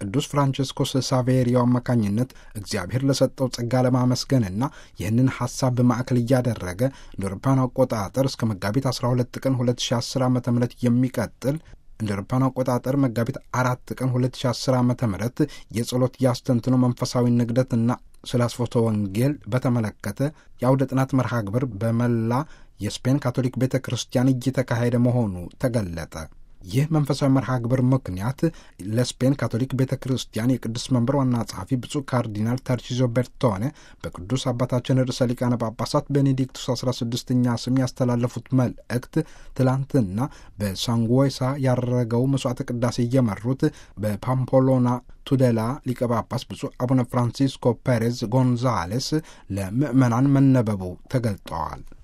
ቅዱስ ፍራንቸስኮስ ሳቬሪዮ አማካኝነት እግዚአብሔር ለሰጠው ጸጋ ለማመስገንና ይህንን ሐሳብ በማዕከል እያደረገ እንደ አውሮፓውያን አቆጣጠር እስከ መጋቢት 12 ቀን 2010 ዓ ም የሚቀጥል እንደ አውሮፓውያን አቆጣጠር መጋቢት አራት ቀን 2010 ዓ ም የጸሎት ያስተንትኖ መንፈሳዊ ንግደትና ስለ አስፎቶ ወንጌል በተመለከተ የአውደ ጥናት መርሃ ግብር በመላ የስፔን ካቶሊክ ቤተ ክርስቲያን እየተካሄደ መሆኑ ተገለጠ። ይህ መንፈሳዊ መርሃ ግብር ምክንያት ለስፔን ካቶሊክ ቤተ ክርስቲያን የቅዱስ መንበር ዋና ጸሐፊ ብፁዕ ካርዲናል ተርቺዞ ቤርቶኔ በቅዱስ አባታችን ርዕሰ ሊቃነ ጳጳሳት ቤኔዲክቱስ 16ኛ ስም ያስተላለፉት መልእክት ትላንትና በሳንጎሳ ያረገው መስዋዕተ ቅዳሴ እየመሩት በፓምፖሎና ቱዴላ ሊቀ ጳጳስ ብፁዕ አቡነ ፍራንሲስኮ ፔሬዝ ጎንዛሌስ ለምዕመናን መነበቡ ተገልጠዋል።